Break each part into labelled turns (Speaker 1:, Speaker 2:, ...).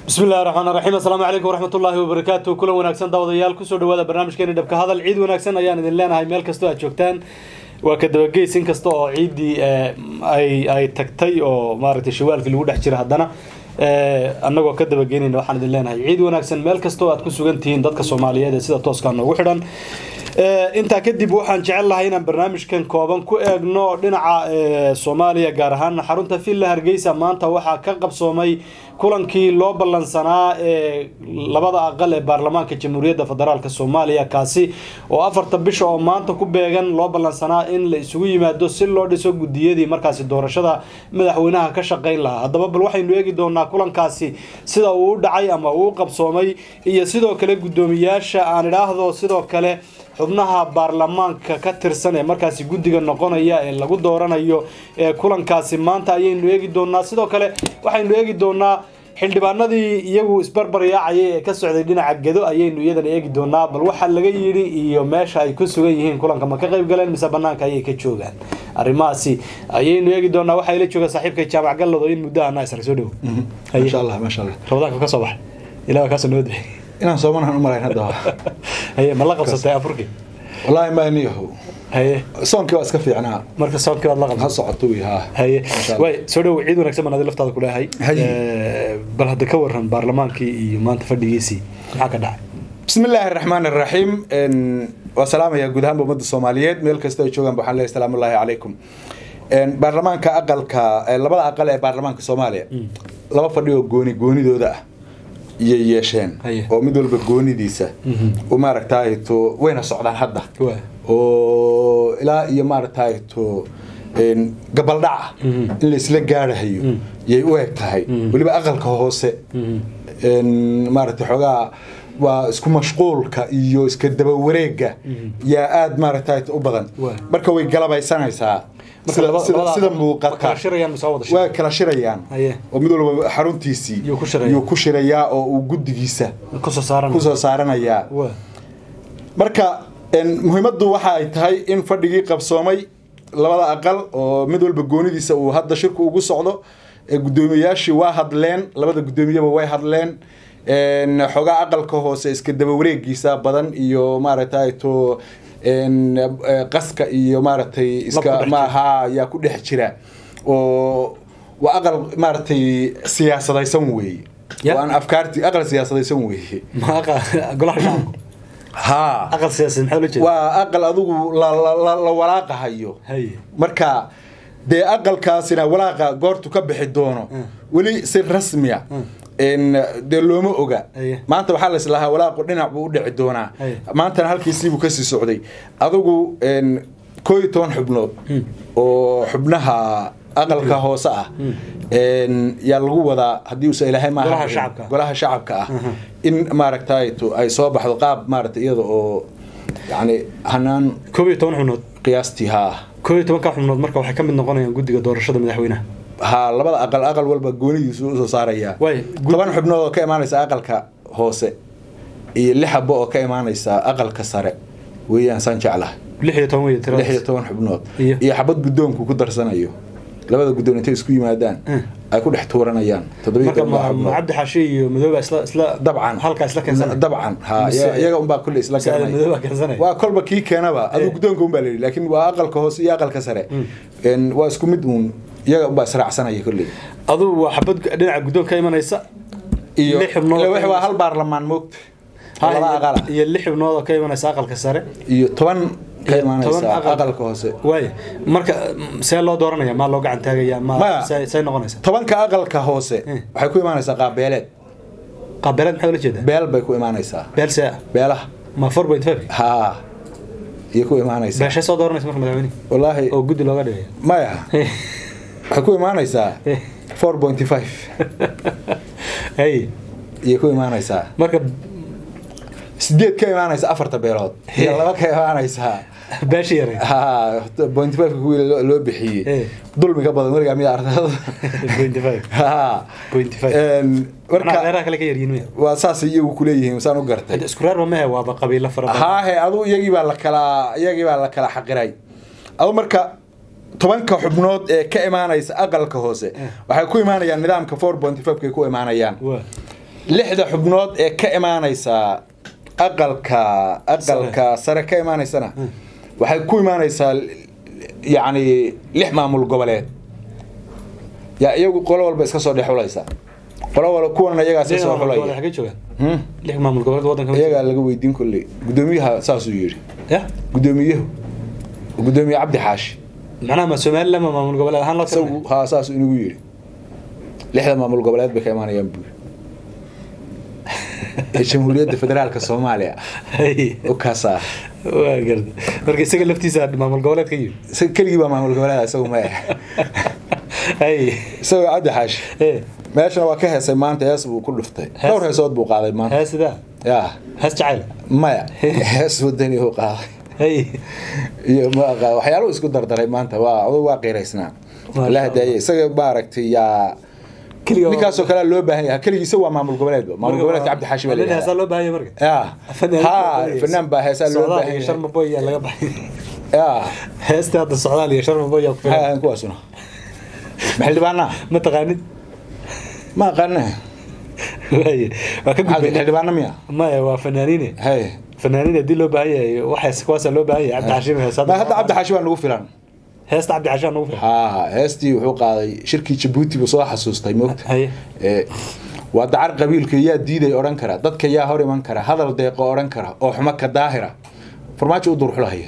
Speaker 1: bismi illahi raxmaan raxiim assalaamu calaykum waraxmat ullaahi wabarakaatu kulan wanaagsan daawadayaal kusoo dhawaada barnaamijkeeni dhabka hadal ciid wanaagsan ayaan idin leenahay meel kastoo aad joogtaan waa ka dabageys in kasta oo ciiddii ay ay tagtay oo maaragtay shawaalkii lagu dhex jira haddana annagoo ka dabageynayna waxaan idin leenahay ciid wanaagsan meel kastoo aad ku sugan tihiin dadka soomaaliyeed ee sida tooskaa noogu xidhan intaa kadib waxaan jecel lahay inaan barnaamijkan kooban ku eegno dhinaca soomaaliya gaar ahaan xarunta villa hargeysa maanta waxaa ka qabsoomay kulankii loo ballansanaa ee labada aqal ee baarlamaanka jamhuuriyadda federaalk soomaaliya kaasi oo afarta bisha oo maanta ku beegan loo ballansanaa in la isugu yimaado si loo dhiso gudiyadii markaasi doorashada madaxweynaha ka shaqeyn lahaa haddaba bal waxaynu eegi doonaa kulankaasi sida uu u dhacay ama uu u qabsoomay iyo sidoo kale guddoomiyaasha aan idhaahdo sidoo kale xubnaha baarlamaanka ka tirsan ee markaasi guddiga noqonaya ee lagu dooranayo ee kulankaasi maanta ayaynu eegi doonaa sidoo kale waxaynu eegi doonaa xildhibaanadii iyagu isbarbaryaacayay ee ka socday dhinaca gedo ayaynu iyadana eegi doonaa bal waxaa laga yidhi iyo meesha ay ku sugan yihiin kulanka ma ka qayb galeen mise banaanka ayay ka joogaan arrimahaasi ayaynu eegi doonaa waxaa ila jooga saaxiibka jaamac gallado in muddo ahna isra soo dhowo
Speaker 2: maasha allah maasha allah
Speaker 1: rabadaanka ka soo baxay ilaa kaasoo nabad bixi
Speaker 2: inaan soomanahan u malayn hadda
Speaker 1: haye ma la qabsatay afurkii
Speaker 2: wallaahi maaniyahow
Speaker 1: haye
Speaker 2: soonkii waa iska fiicnaa
Speaker 1: marka soonkii waad la
Speaker 2: ha
Speaker 1: qabsatay
Speaker 2: socoto wi haa
Speaker 1: haye
Speaker 2: Masha Allah.
Speaker 1: way soo dhow ciid wanaagsan baan adi laftaada ku leeyahay
Speaker 2: Haye.
Speaker 1: Eh, bal hadda ka waran baarlamaankii iyo maanta fadhigiisii maxaa ka dhacay
Speaker 2: bismi illaahi araxmaan araxiim waa salaamaya guud ahaanba ummadda soomaaliyeed meel kasta ay joogaan waxaan leeyahay salaamu ullaahi calaykum baarlamaanka aqalka eh, labada aqal ee baarlamaanka soomaaliya laba fadhi oo gooni goonidooda ah iyay yeesheen
Speaker 1: Haye.
Speaker 2: oo mid walba goonidiisa u maaragtaay to wayna socdaan hadda
Speaker 1: Waa.
Speaker 2: oo ilaa iyo maaragtaay to een, gabaldhaca in la isla gaadhayo yay u eg tahay weliba aqalka hoose een, maaragtay xoogaa waa isku mashquulka iyo iska daba wareega yaa aada maaragtay u badan
Speaker 1: Waa.
Speaker 2: marka way galabaysanaysaa
Speaker 1: Marka
Speaker 2: sida-
Speaker 1: laba-
Speaker 2: sida-
Speaker 1: labada
Speaker 2: sida
Speaker 1: aqal ma
Speaker 2: muuqata
Speaker 1: kala shirayaan mise waa wada shirayaan?
Speaker 2: waa kala shirayaan
Speaker 1: Haye.
Speaker 2: oo mid walba xaruntiisii
Speaker 1: Yuu ku shiraya.
Speaker 2: yuu ku shirayaa oo uu guddigiisa
Speaker 1: kusoo saaran
Speaker 2: kusoo saaranayaa
Speaker 1: waa
Speaker 2: marka een, muhiimaddu waxa ay tahay in fadhigii qabsoomay labada aqal oo mid walba goonidiisa uu hadda shirku ugu socdo ee guddoomiyayaashii waa hadleen labada guddoomiyaba way hadleen een, xoogaa aqalka hoose iska daba wareegiisa badan iyo maaragtay to een, eh, qaska iyo maaragtay
Speaker 1: Lab ku
Speaker 2: iska
Speaker 1: dhex jira.
Speaker 2: maaha yaa ku dhex jira oo waa aqal maaragtay siyaasadaysan weeye
Speaker 1: Ya.
Speaker 2: waan afkaarti aqal siyaasadaysan weeye
Speaker 1: ma aqa golaha shacabka
Speaker 2: haa
Speaker 1: aqal siyaasadeed maxaa loo jeeda
Speaker 2: waa aqal adigu la, la, la, la walaaqahayo
Speaker 1: haye
Speaker 2: marka dee aqalkaasina walaaqa goortu ka bixi doono weli si rasmiya n dee looma oga
Speaker 1: Aye.
Speaker 2: maanta waxaa la islahaa walaaqu dhinac buu u dhici doonaa
Speaker 1: Aye.
Speaker 2: maantana halkiisiibuu kasii socday adigu n koo iyo toban xubnood oo xubnaha aqalka hoose ah n yaa lagu wadaa haddii uusa ilaahay maaha
Speaker 1: Golaha shacabka.
Speaker 2: golaha shacabka ah in maaragtay to ay soo baxdo qaab maaragtay iyada oo yani hanaan
Speaker 1: koob iyo toban xubnood
Speaker 2: qiyaastii haa
Speaker 1: koob iyo tobanka xubnood marka waxay ka mid noqonayaan guddiga doorashada madaxweynaha
Speaker 2: haa labada aqal aqal walba goonidiisu usoo saarayaa
Speaker 1: Waay, gud-
Speaker 2: toban xubnood oo ka imaanaysa aqalka hoose iyo lix xabo oo ka imaanaysa aqalka sare weeyaan saan jeclahay
Speaker 1: lix iyo toban wey
Speaker 2: lix iyo
Speaker 1: tiradaas
Speaker 2: toban xubnood
Speaker 1: Iyo?
Speaker 2: iyo xabad guddoonku ku darsanayo labada guddoon intay isku yimaadaan
Speaker 1: Eh.
Speaker 2: ay ku dhex tuuranayaan toddobiyo
Speaker 1: marka
Speaker 2: toban
Speaker 1: ma ma
Speaker 2: xubnood
Speaker 1: cabdi xaashi iyo madooba isla isla
Speaker 2: dabcan
Speaker 1: halkaa isla keensanaya
Speaker 2: dabcan ha
Speaker 1: Mise-
Speaker 2: iyaga- iyaga unbaa kulle isla
Speaker 1: mise
Speaker 2: garanaya.
Speaker 1: madooba keensanaya
Speaker 2: waa kolba kii keenaba adigu
Speaker 1: Eh.
Speaker 2: guddoonka unbaa la yidhi laakiin waa aqalka hoose iyo aqalka sare En, waa isku mid uun iyaga unbaa israacsanaya kolley
Speaker 1: aduu waa xabad dhinaca guddoon ka imanaysa
Speaker 2: iyo
Speaker 1: lix xubnood
Speaker 2: ila
Speaker 1: oo
Speaker 2: wixii
Speaker 1: ka
Speaker 2: waa hal baarlamaan moogta
Speaker 1: Ha,
Speaker 2: laba
Speaker 1: iyo-
Speaker 2: aqala
Speaker 1: iyo lix xubnood oo ka imanaysa aqalka sare
Speaker 2: iyo toban ka
Speaker 1: iyo
Speaker 2: imaanaysa
Speaker 1: toban aqal-
Speaker 2: aqalka hoose
Speaker 1: waay marka mm, see loo dooranaya maa loo gacan taagaya ma
Speaker 2: Maya.
Speaker 1: see see noqonaysa
Speaker 2: tobanka aqalka hoose
Speaker 1: Eh.
Speaker 2: waxay ku imaanaysaa qaabeeleed
Speaker 1: qaabeeleed maxaa ula jeedaa
Speaker 2: beel bay ku imaanaysaa
Speaker 1: beel see ah
Speaker 2: beelaha
Speaker 1: ma four point five
Speaker 2: haa iyo ku imaanaysaa
Speaker 1: beeshay soo dooranaysa marka madaxweyne
Speaker 2: wallaahi
Speaker 1: oo guddi looga dhigaya
Speaker 2: maya waxay ku imaanaysaa
Speaker 1: Eh.
Speaker 2: four point five
Speaker 1: hey
Speaker 2: iyo ku imaanaysaa
Speaker 1: marka
Speaker 2: sideed ka imaanaysa afarta beelood iyo laba ka imaanaysaa
Speaker 1: beesha yare
Speaker 2: haa point five kuwii loo loo bixiyey
Speaker 1: Eh.
Speaker 2: dulmi ka badan weligaa mida ardayda
Speaker 1: point five
Speaker 2: haa
Speaker 1: point five
Speaker 2: En,
Speaker 1: marka
Speaker 2: marka
Speaker 1: reeraha kale ka yaryiin maya
Speaker 2: waa saasay iyagu kuleeyihiin saan u gartay
Speaker 1: hadda isku reer ba mehe waaba qabiilo fara badan
Speaker 2: haahe adu iyagii baa la kala iyagii baa la kala xaqiray adu marka tobanka xubnood ee ka imaanaysa aqalka hoose waxay ku imaanayaan nidaamka four point five kay ku imaanayaan
Speaker 1: waa
Speaker 2: lixda xubnood ee ka imaanaysa aqalka aqalka sare ka imaanaysana waxay ku imaanaysaa yacni lix maamul goboleed yaa iyagu qolo walba iska soo dhexulaysa qolo walba kuwana iyagaas
Speaker 1: lix
Speaker 2: iska soo
Speaker 1: maamul goboleed
Speaker 2: xulaya
Speaker 1: xagee joogaan
Speaker 2: Hmm?
Speaker 1: lix maamul goboleed waddanka ma
Speaker 2: iyagaa laga weydiin kolley guddoomiyaha saasuu yidhi
Speaker 1: ya
Speaker 2: guddoomiyahu guddoomiye cabdi xaashi
Speaker 1: macnaha ma somaliland ma maamul goboleed ahaan loo
Speaker 2: isagu haa saasuu inagu yidhi lixda maamul goboleed bay ka imaanayaan buu ee jamhuuriyadda federaalka soomaaliya
Speaker 1: Hay.
Speaker 2: u kaasaa
Speaker 1: waa garta marka isaga laftiisa maamul goboleed ka yimid
Speaker 2: isaga keligii baa maamul goboleeda isagu ma eh
Speaker 1: hay
Speaker 2: isagoo cabdi xaashi
Speaker 1: ee
Speaker 2: meeshana waa ka heesay maanta hees buu ku dhuftay
Speaker 1: Hees?
Speaker 2: dhowr heesood buu qaaday maanta
Speaker 1: hees sidaa
Speaker 2: yaa
Speaker 1: hees jacayl
Speaker 2: maya hees wadani uu qaaday
Speaker 1: hay
Speaker 2: iyo ma aqaan waxyaaluhu isku dardaray maanta waa aduu waa qiiraysnaa
Speaker 1: Masha
Speaker 2: la hadaayay isaga maaragtay yaa
Speaker 1: keliga
Speaker 2: ninkaasoo kale loo baahan yahay keligii isaga waa maamul goboleed maamul goboleedka cabdi xaashi baa
Speaker 1: nin heesaa
Speaker 2: leeyahay
Speaker 1: loo baahan yahay marka
Speaker 2: yaa ha fanaan baa heesaa loo
Speaker 1: socdaal
Speaker 2: baahan
Speaker 1: iyo
Speaker 2: yahay
Speaker 1: sharma boy yaa laga baxay
Speaker 2: yaa
Speaker 1: heesta hadda socdaal iyo sharma boy yaa ku
Speaker 2: maxay
Speaker 1: filan
Speaker 2: ahayn kuwaasuna maxildhibaanaa
Speaker 1: ma taqaanid
Speaker 2: ma aqaana
Speaker 1: waaye waa ka
Speaker 2: maxaa
Speaker 1: gudbay
Speaker 2: xildhibaana miya
Speaker 1: maya waa fanaaniine
Speaker 2: hay
Speaker 1: fanaaniin haddii loo baahan yahay waxaas kuwaasaa loo baahan yahay cabdi xashiim heesa
Speaker 2: ma hadda cabdi xaashi baa nagu filan
Speaker 1: heesta cabdi xashiim nagu filan
Speaker 2: haa heestii wuxuu qaaday shirkii jabuuti buu soo xasuustay moogta
Speaker 1: haye
Speaker 2: Ee, waa dacar qabiilka yaa diiday odhan kara dadka yaa hor iman kara hadal deeqo odhan kara oo xumo ka daahira farmaajo u durxulahaya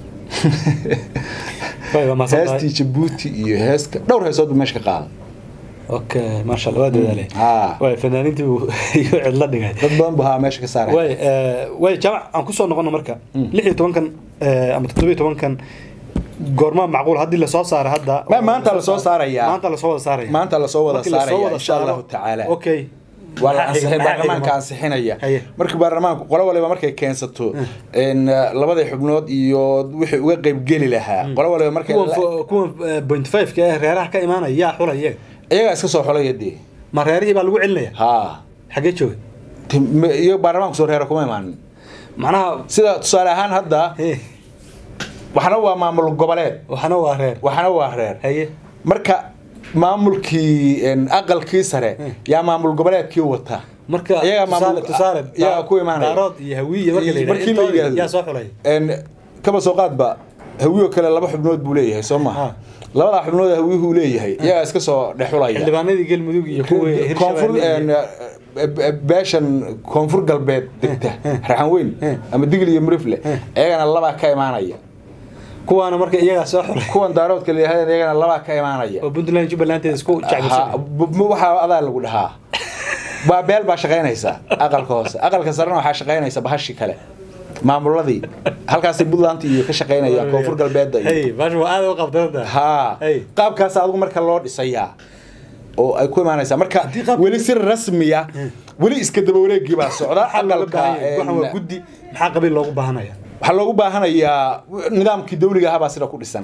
Speaker 1: waaye waa mahadsan tahay
Speaker 2: heestii jabuuti iyo heeska dhowr heesood buu meesha ka qaaday
Speaker 1: okay maasha allah waa dadaalay
Speaker 2: haa
Speaker 1: waaye fanaaniintii buu iyo cidla dhigay
Speaker 2: dad badan buu haa meesha ka saaray
Speaker 1: way way jaamac aan kusoo noqono marka lix iyo tobankan eh, ama toddoba iyo tobankan goormaa macquul haddii lasoo saaro hadda
Speaker 2: Ma- maanta lasoo saarayaa.
Speaker 1: maanta lasoo wada saaraya
Speaker 2: maanta lasoo wada
Speaker 1: Markii lasoo
Speaker 2: saaraya
Speaker 1: wada
Speaker 2: insha
Speaker 1: saaro-
Speaker 2: allahu tacaala
Speaker 1: okay
Speaker 2: waa la
Speaker 1: Maxaa xiga-
Speaker 2: ansixin
Speaker 1: maxaa
Speaker 2: baarlamaanka
Speaker 1: xiga?
Speaker 2: ansixinaya
Speaker 1: Haye.
Speaker 2: markii baarlamaanku qolo waliba markay keensato in uh, labada xubnood iyo wixii uga qaybgeli lahaa qolo waliba markay
Speaker 1: kuwan fo- kuwan eh, point five ka ee reeraha ka imaanaya yaa xulay iyaga
Speaker 2: iyagaa iska soo xolaya dee
Speaker 1: ma reerihii baa lagu celinaya
Speaker 2: haa
Speaker 1: xaggee jooga
Speaker 2: Tim- ma- iyo baarlamaanku soo reera kuma imaanin
Speaker 1: macnaha
Speaker 2: sida tusaale ahaan hadda
Speaker 1: eh,
Speaker 2: waxna waa maamul goboleed
Speaker 1: waxna waa reer
Speaker 2: waxna waa reer
Speaker 1: haye
Speaker 2: marka maamulkii en, aqalkii sare yaa maamul goboleedkii wata
Speaker 1: marka
Speaker 2: Iyagaa
Speaker 1: tusaale
Speaker 2: maamul-
Speaker 1: tusaale
Speaker 2: iyagaa ku imaanaya.
Speaker 1: daarood iyo hawiye marka la
Speaker 2: Markii la
Speaker 1: yidhahdo
Speaker 2: yidhaahdo.
Speaker 1: yaa soo xulay
Speaker 2: En, kaba soo qaadba hawiyo kale laba xubnood buu leeyahay soo
Speaker 1: Ha.
Speaker 2: maha labadaa xubnood hawiyuhu leeyahay iyagaa iska soo dhexulaya
Speaker 1: xildhibaanadii galmudug iyo kuwa
Speaker 2: koonfur
Speaker 1: hirshabelle
Speaker 2: en, beeshan koonfur galbeed degta raxan weyn ama digil iyo murifle iyagana labaa ka imaanaya
Speaker 1: kuwaana marka iyagaa soo xulay
Speaker 2: kuwan daaroodka leeyahay iyagana labaa ka imaanaya
Speaker 1: oo puntland jubbalanteeda isku
Speaker 2: Ha,
Speaker 1: jecbisan
Speaker 2: bu- bu- waxaa adaa lagu dhahaa waa beel baa shaqaynaysa aqalka hoose aqalka sarena waxaa shaqaynaysa bahashi kale maamuladii halkaasay puntland iyo ka shaqaynayaan koonfur galbeedda iyo
Speaker 1: hey baasha waa aad u qabdantaa
Speaker 2: haa
Speaker 1: Hey.
Speaker 2: qaabkaas adigu marka loo dhisayaa oo ay ku imaanaysaa marka
Speaker 1: qaab-
Speaker 2: weli si rasmiya weli iska daba wareegii baa socda
Speaker 1: maxaa looga
Speaker 2: aqalka
Speaker 1: baahan yahay waxan waa
Speaker 2: en,
Speaker 1: guddi maxaa qabiil loogu baahanaya
Speaker 2: waxaa loogu baahanayaa nidaamkii dawliga ahaa baa sida ku dhisan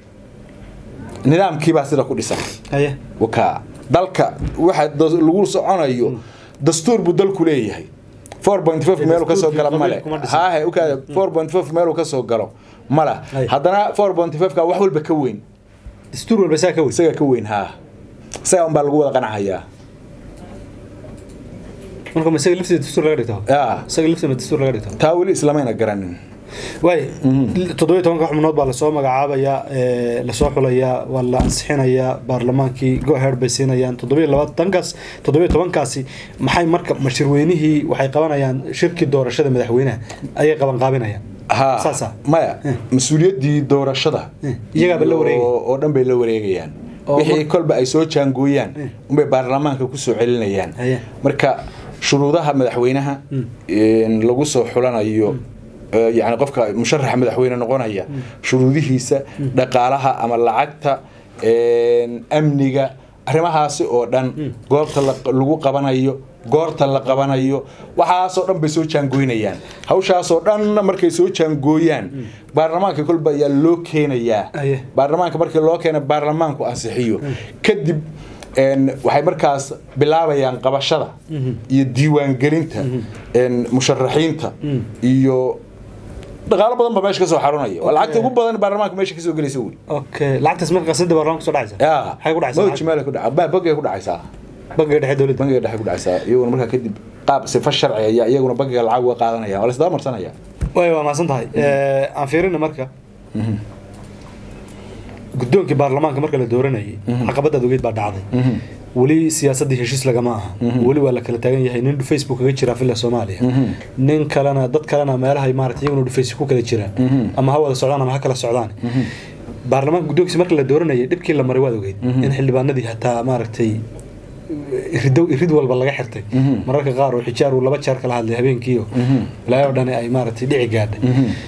Speaker 2: nidaamkii baa sida ku dhisan
Speaker 1: haye
Speaker 2: waka dalka waxa da- lagu soconayo dastuur buu dalku leeyahay 4.5 meeluu ka soo galo male
Speaker 1: Kuma dhisan.
Speaker 2: haahe ukaada 4.5 meeluu ka soo galo mala
Speaker 1: Ay.
Speaker 2: haddana 4.5 ka wax walba ka weyn
Speaker 1: dastuur walba saa ka weyn
Speaker 2: isaga ka weyn haa isaga unbaa lagu wada qanacayaa
Speaker 1: marka ma isaga lafteeda dastuur laga dhigto
Speaker 2: yaa
Speaker 1: isaga lafteeda ma dastuur laga dhigto
Speaker 2: taa weli islamayna garanin
Speaker 1: waay toddoba iyo tobanka xubnood baa lasoo magacaabaya ee, lasoo xulaya waa la ansixinayaa baarlamaankii go-ahead bay siinayaan toddoba iyo labaatankaas toddoba iyo tobankaasi maxay marka mashirweynihii waxay qabanayaan shirkii doorashada madaxweynaha ayay qabanqaabinayaan
Speaker 2: haa
Speaker 1: saasa
Speaker 2: maya mas-uuliyaddii doorashada
Speaker 1: iyagaaba la wareegaya.
Speaker 2: oo oo dhan bay la wareegayaan
Speaker 1: Oo
Speaker 2: wixii
Speaker 1: mar-
Speaker 2: kolba ay soo jaangooyaan unbay baarlamaanka kusoo celinayaan
Speaker 1: Haya.
Speaker 2: marka shuruudaha madaxweynaha in lagu soo xulanayo eh, yacni qofka musharaxa madaxweyne noqonaya shuruudihiisa dhaqaalaha ama lacagta en, amniga arrimahaasi oo dhan goobta la- lagu qabanayo goorta la qabanayo waxaasoo dhan bay soo jaangooynayaan hawshaasoo dhan markay soo jaangooyaan baarlamaanka kolba ayaa loo keenayaa
Speaker 1: Aye.
Speaker 2: baarlamaanka markii loo keena baarlamaanku ansixiyo kadib en, waxay markaas bilaabayaan qabashada iyo diiwaangelinta en, musharaxiinta iyo dhaqaalo badan ba meesha ka soo xarunaya waa lacagta ugu badan baarlamaanka meesha kasoo gelaysa wey
Speaker 1: okay lacagtaas marka qasada baarlamaanka kusoo dhacaysa
Speaker 2: yaa
Speaker 1: maxay ku dhacaysaa
Speaker 2: mawji meel ku dhaca bogay ku dhacaysaa
Speaker 1: bangiga dhexe dowladda
Speaker 2: bangiga dhexe ku dhacaysaa iyaguna markaa kadib qaab sifa sharci ayaa iyaguna bangiga lacag uga qaadanaya waa la isdaba marsanaya
Speaker 1: way waa mahadsan tahay aan fiirina marka guddoonkii baarlamaanka marka la dooranayay caqabadaad ogeyd baa dhacday weli siyaasaddii heshiis lagama aha weli waa la kala taagan yahay nin facebook kaga jira villa soomaaliya nin kalena dad kalena meelahay maarata iyaguna dhufays ku kala jiraan ama ha wada socdaan ama ha kala socdaan baarlamaanka guddoonkiisa marka la dooranayay dhibkii la maray waad ogeyd in xildhibaanadii hataa maaragtay irido irid walba laga xirtay mararka qaar oo xijaar uu laba jeer kala hadlay habeenkiio ilaahay oo dhani ay maaragtay dhici gaadhay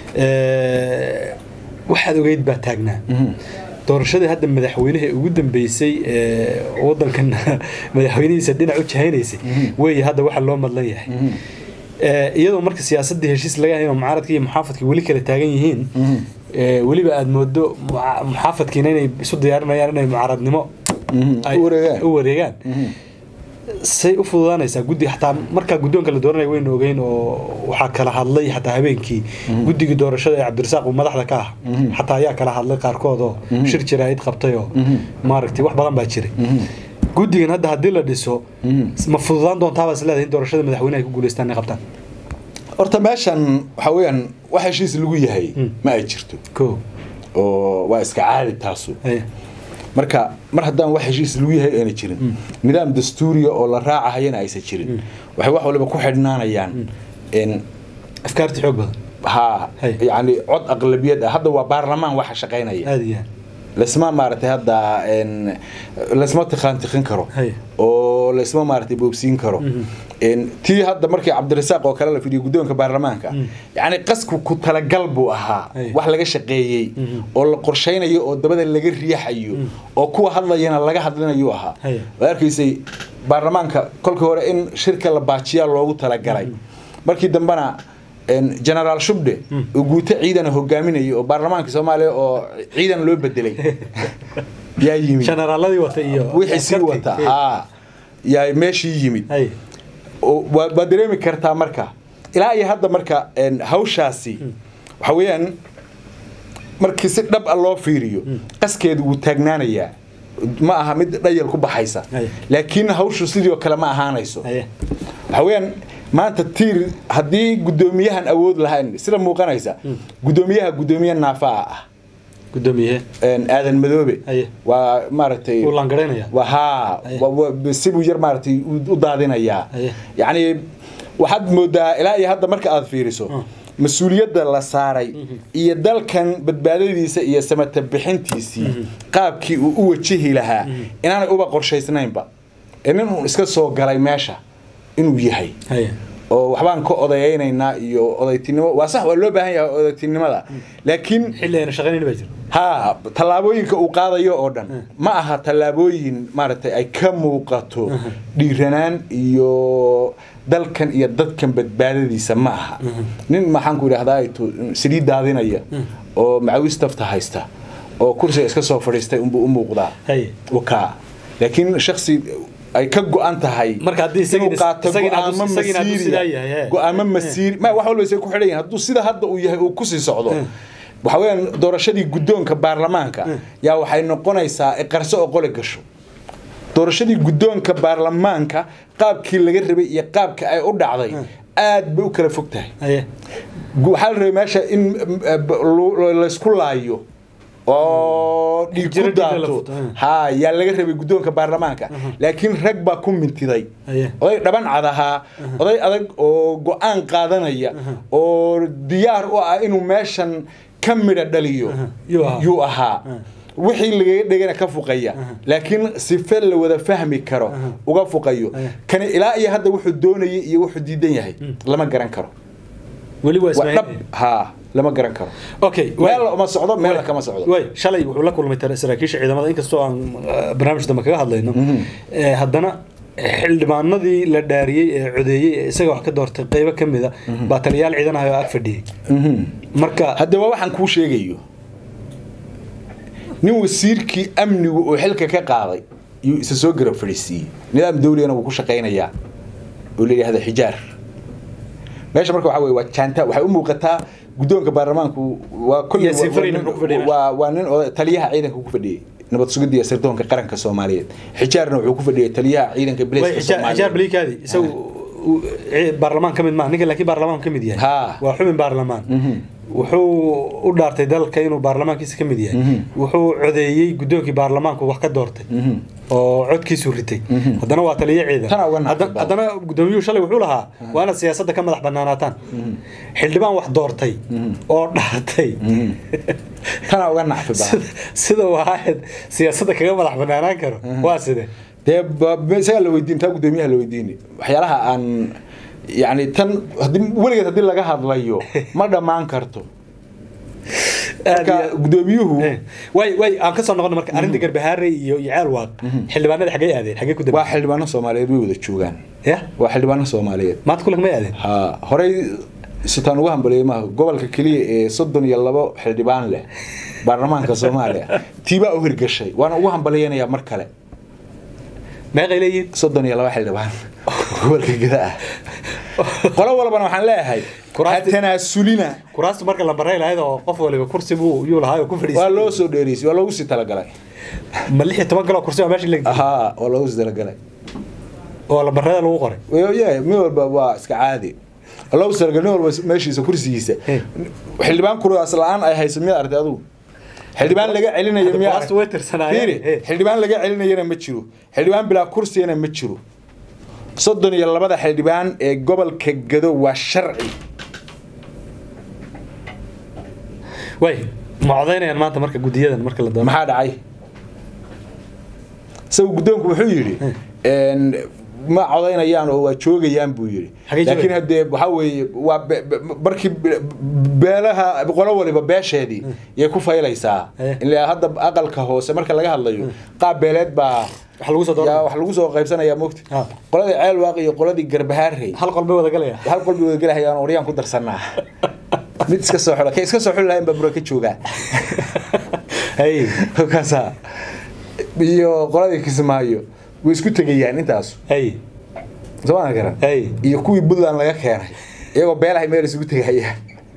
Speaker 1: waxaad ogeyd baa taagnaa doorashadii hadda madaxweynaha ugu dambeysay wadankan madaxweynihiisa dhinac u jahaynaysay weeye hadda waxa loo madlan yahay iyadoo marka siyaasadii heshiis laga hayn oo mucaaradka iyo muxaafadka weli kala taagan yihiin weliba aada moodo muxaafadkiina inay isu diyaarinayaan inay mucaaradnimo u wareegaan say u fududaanaysaa guddi xataa markaa guddoonka la dooranaya waynu ogeyn oo waxaa kala hadlay xataa habeenkii guddigii doorashada ee cabdirasaaq uu madaxda ka ah xataa ayaa kala hadlay qaarkood oo shir jiraahid qabtay oo maaragtay wax badan baa jiray guddigan hadda haddii la dhiso ma fududaan doontaabaa is leedahay in doorashada madaxweyne ay ku guuleystaan inay qabtaan
Speaker 2: horta meeshan waxaa weeyaan wax heshiis lagu yahay ma ay jirto
Speaker 1: ko
Speaker 2: oo waa iska caadi taasu
Speaker 1: Haya.
Speaker 2: marka mar haddaan wax heshiis lagu yahay ayna jirin nidaam dastuuriya oo la raacahayana aysan jirin waxay wax waliba ku xidhnaanayaan in
Speaker 1: afkaarti xoog badan
Speaker 2: ha
Speaker 1: Hay.
Speaker 2: yani cod aqlabiyad ah hadda waa baarlamaan waxa shaqaynaya
Speaker 1: aada iyo aad
Speaker 2: laisma maaragtay hadda n laisma tiqaan tiqin karo
Speaker 1: Hay.
Speaker 2: oo laisma maaragtay boobsiin karo n tii hadda markii cabdirasaaq oo kale la fidhiyay guddoonka baarlamaanka yacni qasku ku talagal buu ahaa
Speaker 1: Hay.
Speaker 2: wax laga shaqeeyey oo la qorshaynayo oo dabada laga riixayo oo kuwa hadlayana laga hadlinayuu ahaa
Speaker 1: Hay.
Speaker 2: waad arkaysay baarlamaanka kolkii hore in shirka la baajiyaa loogu talagalay markii dambena n generaal shubde oo guuto ciidana hogaaminayay oo baarlamaanka soomaaliya oo ciidan loo bedelay yaa yimid
Speaker 1: generaaladii wata iyo
Speaker 2: wixii sii
Speaker 1: askartii.
Speaker 2: wata
Speaker 1: Hey.
Speaker 2: haa yaa meeshii yimid
Speaker 1: Hay.
Speaker 2: oo waa waa dareemi kartaa marka ilaa iyo hadda marka n hawshaasi waxa weeyaan markii si dhab a loo fiiriyo qaskeedu wuu taagnaanayaa ma aha mid dhayal ku baxaysa
Speaker 1: Hay.
Speaker 2: laakiin hawshu sidii oo kale ma ahaanayso
Speaker 1: Haya.
Speaker 2: waxa weeyaan maanta tiir haddii guddoomiyahan awood lahayn sida muuqanaysa guddoomiyaha guddoomiye naafaa ah
Speaker 1: guddoomiye
Speaker 2: een, aadan madoobe
Speaker 1: Haye.
Speaker 2: waa maaragtay
Speaker 1: wuu laangaraynaya
Speaker 2: waa haa
Speaker 1: Haye.
Speaker 2: wa- wa- sibuu yar maaragtay u- u daadinayaa
Speaker 1: Haye.
Speaker 2: yacni waxaad moodaa ilaa iyo hadda marka aad fiiriso mas-uuliyadda la saaray iyo dalkan badbaadadiisa iyo samata bixintiisii qaabkii uu u wajihi lahaa inaanay uba qorshaysnaynba ee nin uun iska soo galay meesha inuu yahay
Speaker 1: Haya.
Speaker 2: oo waxbaan ka odayaynaynaa iyo odaytinimo waa sax waa loo baahan yahay odaytinimada laakiin
Speaker 1: xilli ayna shaqaynayn baa jira
Speaker 2: ha tallaabooyinka uu qaadayo oo dhan ma aha tallaabooyin maaragtay ay ka muuqato dhiiranaan iyo dalkan iyo dadkan badbaadadiisa ma aha nin maxaan ku idhahdaa saliid daadinaya oo macawistafta haysta oo kursiga iska soo fadhiistay unbuu u muuqdaa
Speaker 1: Haye.
Speaker 2: wakaa laakiin shaksi ay ka go-an tahay
Speaker 1: Marka haddii isagina-
Speaker 2: inuu qaato
Speaker 1: isagina hadduu-
Speaker 2: go-aamo
Speaker 1: isagina hadduu
Speaker 2: masiiriya.
Speaker 1: sidaa yahay, he.
Speaker 2: go-aamo masiiri ma wax walba isay ku xidhan yihiin hadduu sida hadda uu yahay uu kusii socdo waxa weeyaan doorashadii guddoonka baarlamaanka yaa waxay noqonaysaa iqarso oo qole gasho doorashadii guddoonka baarlamaanka qaabkii laga rabay iyo qaabka ay u dhacday aad bay u kala fog tahay
Speaker 1: Haya.
Speaker 2: waxaa la rabay meesha in eh, b- lu- laysku laayo oo dhiig
Speaker 1: Jiro
Speaker 2: ku
Speaker 1: dhiig la
Speaker 2: daato
Speaker 1: futo, eh.
Speaker 2: ha yaa laga rabay guddoonka baarlamaanka laakiin rag baa ku mintiday
Speaker 1: Aye.
Speaker 2: oday dhaban cad ahaa oday adag oo go-aan qaadanaya oo diyaar u ah inuu meeshan ka midha dhaliyo
Speaker 1: Yuu ahaa.
Speaker 2: yuu ahaa wixii lagaga dhegana ka fuqaya laakiin sife la wada fahmi karo uga fuqayo kani ilaa iyo hadda wuxuu doonayay iyo wuxuu diidan yahay lama garan karo
Speaker 1: weli waa
Speaker 2: waa dhab
Speaker 1: ismaaciil
Speaker 2: ha lama garan karo
Speaker 1: okay
Speaker 2: meel uma socdo meel kama socdo
Speaker 1: way shalay wuxuu la kulmay tar- saraakiisha ciidamada inkastoo aan eh, barnaamij dambe kaga hadlayno Eh, haddana xildhibaanadii la dhaariyey ee codeeyey ee isaga wax ka doortay qeybo ka mida baa taliyaal ciidan ah oo ag fadhiyey marka
Speaker 2: haddaba waxaan kuu sheegayo nin wasiirkii amnigu oo xilka ka qaaday yuu isa soo garab fadhiisiiyey nidaam dawligana wuu ku shaqaynayaa oo la yidhahda xijaar meesha marka waxaa weye waa jaanta waxay u muuqataa guddoonka baarlamaanku waa kulli
Speaker 1: Yaasiin Fariin
Speaker 2: waa nin-
Speaker 1: wuxuu ku fadhiyay meesha.
Speaker 2: waa waa nin oday taliyaha ciidanka ku fadhiyey nabad sugidda iyo sirdoonka qaranka soomaaliyeed xijaarna wuxuu ku fadhiyay taliyaha ciidanka
Speaker 1: way
Speaker 2: bilayska
Speaker 1: xijaar xijaar
Speaker 2: soomaaliyeed
Speaker 1: baliikaadi isagu uu- ci- baarlamaan ka mid maaha ninka laakiin baarlamaan ka mid yahay
Speaker 2: Ha.
Speaker 1: waa xubin baarlamaan
Speaker 2: Mhm.
Speaker 1: wuxuu u dhaartay dalka inuu baarlamaankiisa ka mid yahay
Speaker 2: Mhm.
Speaker 1: wuxuu codeeyey guddoonkii baarlamaanku wax ka doortay
Speaker 2: Mhm.
Speaker 1: oo codkiisu ritay
Speaker 2: Mhm.
Speaker 1: haddana waa taliye ciidan
Speaker 2: Tana uga nacay
Speaker 1: Hadda-
Speaker 2: baa.
Speaker 1: haddana guddoomiyuhu shalay wuxuu lahaa waa inaad siyaasadda ka madax banaanaataan xildhibaan wax doortay
Speaker 2: Mhm.
Speaker 1: oo dhaartay
Speaker 2: Mhm. tana uga nacfi baa
Speaker 1: sida- sida uu ahayd siyaasadda kaga madax banaanaan karo waa side
Speaker 2: dee ba- ba- isagaa la weydiin taa guddoomiyaha la weydiini waxyaalaha aan yani tan haddii weligeed haddii laga hadlayo ma dhammaan karto marka guddoomiyuhu
Speaker 1: way way aan ka soo noqono marka arrinta garbahaare iyo iyo ceel waaq xildhibaanada xaggay aadeen xaggay ku
Speaker 2: waa
Speaker 1: dambeeyeen
Speaker 2: xildhibaano soomaaliyeed way wada joogaan
Speaker 1: ya
Speaker 2: waa xildhibaano soomaaliyeed
Speaker 1: maanta kulanka may aadeen
Speaker 2: ha horey sitaan ugu hambaleeyay maaha gobolka keliya ee soddon iyo labo xildhibaan leh baarlamaanka soomaaliya tiibaa u hirgashay waana ugu hambaleyanayaa mar kale
Speaker 1: meeqay leeyihiin
Speaker 2: soddon iyo laba xildhibaan gobolka geda ah qolo walbana waxaan leeyahay ha
Speaker 1: Kuraasti-
Speaker 2: tanaasulina
Speaker 1: kuraastu marka la baray lahayd oo qof waliba kursi buu yuu lahaa oo ku
Speaker 2: waa
Speaker 1: fadhiistay
Speaker 2: loo soo dheereysay waa loogu sii talagalay
Speaker 1: ma lix iyo toban galoo kursi oo meesha la
Speaker 2: ahaa waa loogu sii talagalay
Speaker 1: oo la barada lagu qoray
Speaker 2: yeah, mid walba waa iska caadi waa loogu sii talagalay nin walba meeshiisa kursigiisa
Speaker 1: Eh.
Speaker 2: xildhibaan kuraas la-aan ay hayso miyaad artay adigu xildhibaan laga celinayo miyaa
Speaker 1: Kuraastu way tirsanaayeen.
Speaker 2: Fiiri,
Speaker 1: Eh.
Speaker 2: xildhibaan laga celinayana ma jiro xildhibaan bilaa kursiyana ma jiro soddon iyo labada xildhibaan ee gobolka gado waa sharci
Speaker 1: way ma codaynayaan maanta marka guddiyadan marka la doono
Speaker 2: maxaa dhacay isagu guddoonku wuxuu yidhi een, ma codaynayaan oo waa joogayaan buu yidhi
Speaker 1: Xagee
Speaker 2: laakiin
Speaker 1: joogayaan?
Speaker 2: haddee waxaa weeye waa be- be- markii be- beelaha qolo waliba beesheedii yay ku faylaysaa
Speaker 1: Eh.
Speaker 2: ilaa hadda aqalka hoose marka laga hadlayo qaab beeleed baa
Speaker 1: wax lagu soo
Speaker 2: yaa
Speaker 1: doono
Speaker 2: wax lagu soo qaybsanayaa mogti
Speaker 1: Ah.
Speaker 2: qoladii ceelwaaq iyo qoladii garbahaarey
Speaker 1: hal qolbay wada galaya
Speaker 2: hal qolbi wada gelahayaan oryaan ku darsanaa mid iska soo xula kay iska soo xuli lahayn baa bura ka joogaa
Speaker 1: hay
Speaker 2: kaasa iyo qoladii kismaayo way isku tegayaan intaas
Speaker 1: hay
Speaker 2: sooma garan
Speaker 1: Hey.
Speaker 2: iyo kuwii puntland laga keenay iyagoo beelahay meel isugu tegayaan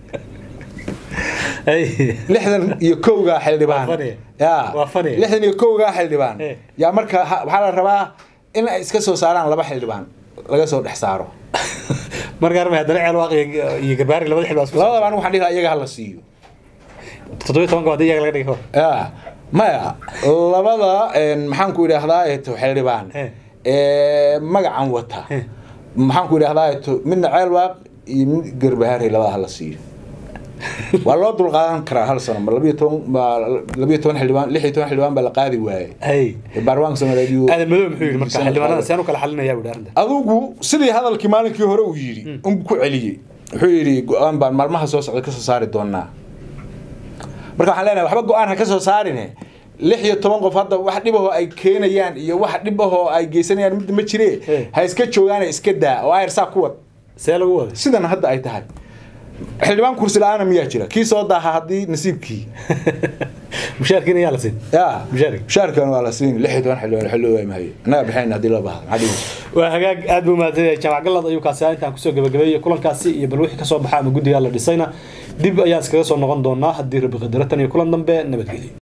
Speaker 1: hay
Speaker 2: lixdan iyo kowgaa xildhibaan
Speaker 1: Waa funny.
Speaker 2: ya
Speaker 1: Waa funny.
Speaker 2: lixdan iyo kowgaa xildhibaan
Speaker 1: Hey.
Speaker 2: yaa marka ha- waxaa la rabaa in ay iska soo saaraan laba xildhibaan laga soo dhex saaro
Speaker 1: marka armay haddana ceel waaq iyo- iyo garbaari labada xil baa isku
Speaker 2: labadaba anigu waxaan dhihi lahaa iyaga hala siiyo
Speaker 1: toddobiyo tobanka waa iyaga laga dhigay hor
Speaker 2: ya maya labada een, maxaan ku idhaahdaa eto xildhibaan
Speaker 1: Eh.
Speaker 2: ee magacan wata
Speaker 1: Eh.
Speaker 2: maxaan ku idhaahdaa eto midna ceelwaaq iyo mid garbahaarey labada hala siiyo waa loo dulqaadan karaa hal sano ma labiyo toban ma labiyo toban xildhibaan lix iyo toban xildhibaan baa la qaadi waayey
Speaker 1: hay
Speaker 2: baarlamaanka soomaaliyeed iyo-
Speaker 1: aadan madow muxuu yidhi marka xildhibaanada seen u kala xalinayaa buu arrinta
Speaker 2: adigu sidii hadalkii maalinkii hore uu yidhi un ku celiyey wuxuu yidhi go-aan baan maalmaha soo socda ka soo saari doonaa marka waxaan leenahay waxba go-aan ha ka soo saarine lix iyo toban qof hadda wax dhibahoo ay keenayaan iyo wax dhibahoo ay geysanayaan midda ma jire
Speaker 1: Eh.
Speaker 2: ha iska joogaane iska daa oo ayarsaa ku wad
Speaker 1: see lagu waday
Speaker 2: sidan hadda ay tahay xildhibaan kursi la-aana miyaa jira kii soo daaha haddii nasiibkii
Speaker 1: mushaarkiina yaa la siin
Speaker 2: ya
Speaker 1: Mushaarka.
Speaker 2: mushaarkan waa la siin lix iyo toban xildhibaan xilli waay mahaye annaga bixin haddii loo baahdo maxaa dhihi
Speaker 1: waa hagaag aad buu mahadsan yahay jaamac galad ayuu kaasi ahaa intaan kusoo gabagabeeyey kulankaasi iyo bal wixii kasoo baxa ama guddigaa la dhisayna dib ayaan iskaga soo noqon doonaa haddii rabbi qadaro tan iyo kulan dambe nabadgelyo